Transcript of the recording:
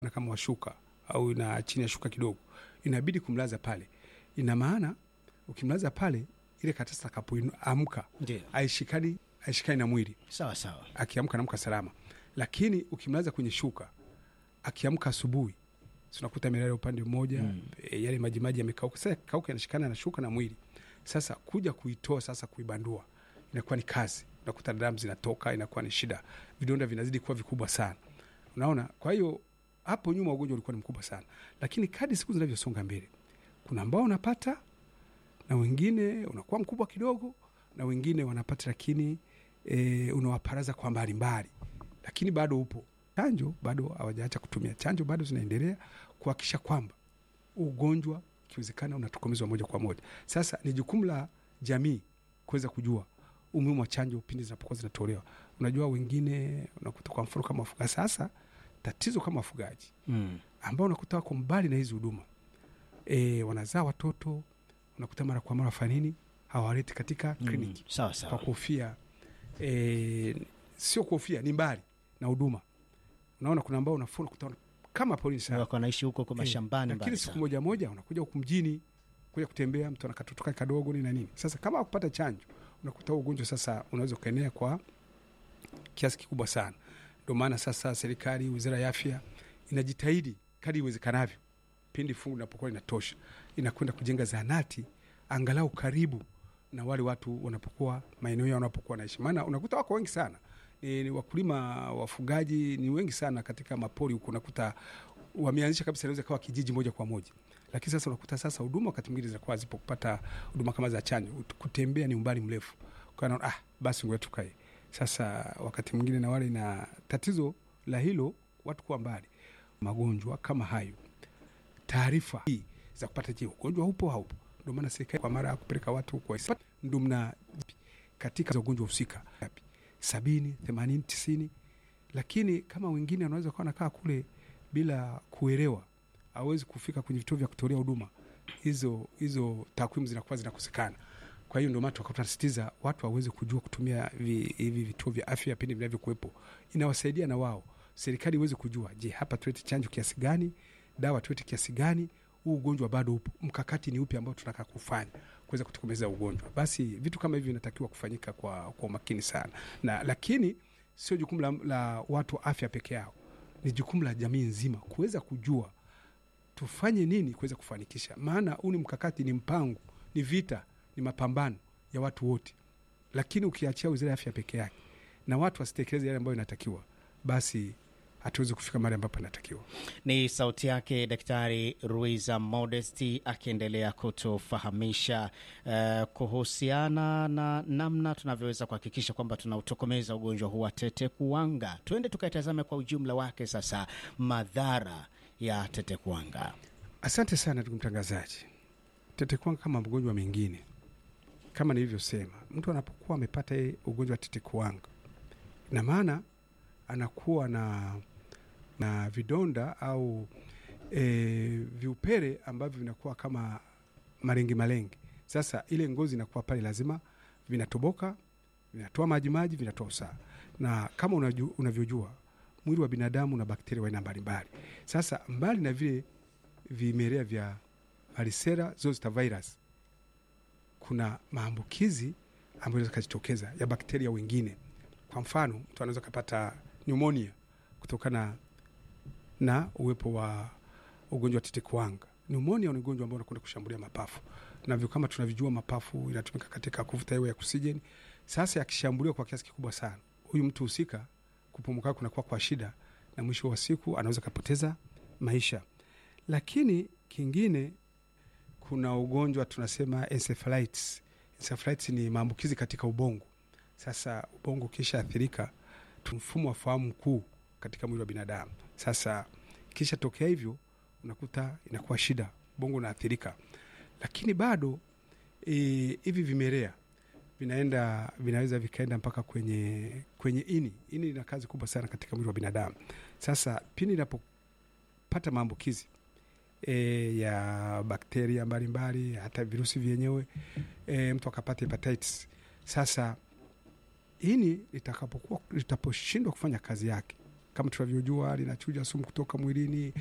na kama washuka au na chini ya shuka kidogo, inabidi kumlaza pale. Ina maana ukimlaza pale, ile karatasi atakapoamka Ndio, aishikani aishikani na mwili, sawa sawa. akiamka anaamka salama. Lakini ukimlaza kwenye shuka, akiamka asubuhi, si unakuta amelala upande mmoja Mm. e, yale majimaji yamekauka. Sasa kauka yanashikana na shuka na mwili. Sasa kuja kuitoa sasa, kuibandua inakuwa ni kazi, unakuta damu zinatoka, inakuwa ni shida, vidonda vinazidi kuwa vikubwa sana, unaona. Kwa hiyo hapo nyuma ugonjwa ulikuwa ni mkubwa sana, lakini kadi siku zinavyosonga mbele, kuna ambao unapata na wengine unakuwa mkubwa kidogo, na wengine wanapata, lakini e, unawaparaza kwa mbalimbali, lakini bado upo. Chanjo bado hawajaacha kutumia chanjo, bado zinaendelea kuhakikisha kwamba ugonjwa ikiwezekana unatokomezwa moja kwa moja. Sasa ni jukumu la jamii kuweza kujua umuhimu wa chanjo pindi zinapokuwa zinatolewa. Unajua, wengine unakuta kwa mfano kama wafugaji. Sasa tatizo kama wafugaji Mm. ambao unakuta wako mbali na hizi huduma e, wanazaa watoto, unakuta mara kwa mara wafanya nini, hawaleti katika Mm. kliniki Sawa kwa sawa. kuhofia e, sio kuhofia, ni mbali na huduma. Unaona, kuna ambao unafuna kutana kama polisi sana Wako wanaishi huko kwa Eh, mashambani lakini mbali siku sana. moja moja unakuja huku mjini kuja kutembea, mtu anakatotoka kadogo nini na nini. Sasa kama akupata chanjo, unakuta huu ugonjwa sasa unaweza ukaenea kwa kiasi kikubwa sana. Ndio maana sasa serikali, wizara ya afya inajitahidi kadri iwezekanavyo, pindi fungu linapokuwa linatosha, inakwenda kujenga zahanati angalau karibu na wale watu wanapokuwa maeneo yao wanapokuwa naishi, maana unakuta wako wengi sana ni, ni wakulima wafugaji ni wengi sana katika mapori huku, unakuta wameanzisha kabisa, inaweza kawa kijiji moja kwa moja, lakini sasa unakuta sasa huduma wakati mwingine zinakuwa zipo kupata huduma kama za chanjo, kutembea ni umbali mrefu, kwa hiyo naona, ah, basi ngoja tukae sasa. Wakati mwingine na wale na tatizo la hilo watu kuwa mbali, magonjwa kama hayo, taarifa hii za kupata, je, ugonjwa upo haupo? Ndio maana serikali kwa mara ya kupeleka watu kwa ndio mna katika ugonjwa husika sabini, themanini, tisini, lakini kama wengine wanaweza kuwa nakaa kule bila kuelewa, hawezi kufika kwenye vituo vya kutolea huduma hizo, hizo takwimu zinakuwa zinakosekana. Kwa hiyo ndio maana tunasisitiza watu waweze kujua kutumia vi- hivi vituo vya afya pindi vinavyokuwepo, inawasaidia na wao, serikali iweze kujua, je, hapa tuwete chanjo kiasi gani, dawa tuwete kiasi gani, huu ugonjwa bado upo, mkakati ni upi ambao tunataka kufanya kuweza kutokomeza ugonjwa. Basi vitu kama hivi vinatakiwa kufanyika kwa, kwa umakini sana na lakini sio jukumu la, la watu wa afya peke yao, ni jukumu la jamii nzima kuweza kujua tufanye nini kuweza kufanikisha. Maana huu ni mkakati, ni mpango, ni vita, ni mapambano ya watu wote, lakini ukiachia wizara ya afya peke yake na watu wasitekeleze yale ambayo inatakiwa, basi hatuwezi kufika mahali ambapo inatakiwa. Ni sauti yake Daktari Ruiza Modesti akiendelea kutufahamisha eh, kuhusiana na namna tunavyoweza kuhakikisha kwamba tunautokomeza ugonjwa huu wa tete kuwanga. Tuende tukaitazame kwa ujumla wake sasa madhara ya tete kuwanga. Asante sana ndugu mtangazaji. Tetekuwanga kama mgonjwa mengine, kama nilivyosema, mtu anapokuwa amepata hii ugonjwa wa tetekuwanga, ina maana anakuwa na, na vidonda au e, viupele ambavyo vinakuwa kama malenge malenge. Sasa ile ngozi inakuwa pale, lazima vinatoboka, vinatoa majimaji, vinatoa usaha, na kama unaju, unavyojua mwili wa binadamu na bakteria wa aina mbalimbali. Sasa mbali na vile vimelea vya varicella zoster virus, kuna maambukizi ambayo yanaweza kujitokeza ya bakteria wengine. Kwa mfano, mtu anaweza kupata pneumonia kutokana na uwepo wa ugonjwa wa tetekuwanga. Pneumonia ni ugonjwa ambao unakwenda kushambulia mapafu, na vyo kama tunavyojua, mapafu inatumika katika kuvuta hewa ya oksijeni. Sasa yakishambuliwa kwa kiasi kikubwa sana, huyu mtu husika kupumuka kunakuwa kwa shida, na mwisho wa siku anaweza kapoteza maisha. Lakini kingine, kuna ugonjwa tunasema encephalitis. Encephalitis ni maambukizi katika ubongo. Sasa ubongo ukisha athirika, mfumo wa fahamu mkuu katika mwili wa binadamu. Sasa kisha tokea hivyo, unakuta inakuwa shida, ubongo unaathirika. Lakini bado e, hivi vimelea vinaenda vinaweza vikaenda mpaka kwenye kwenye ini. Ini lina kazi kubwa sana katika mwili wa binadamu. Sasa pindi inapopata maambukizi e, ya bakteria mbalimbali, hata virusi vyenyewe e, mtu akapata hepatitis. Sasa ini litakapokuwa litaposhindwa kufanya kazi yake kama tunavyojua linachuja sumu kutoka mwilini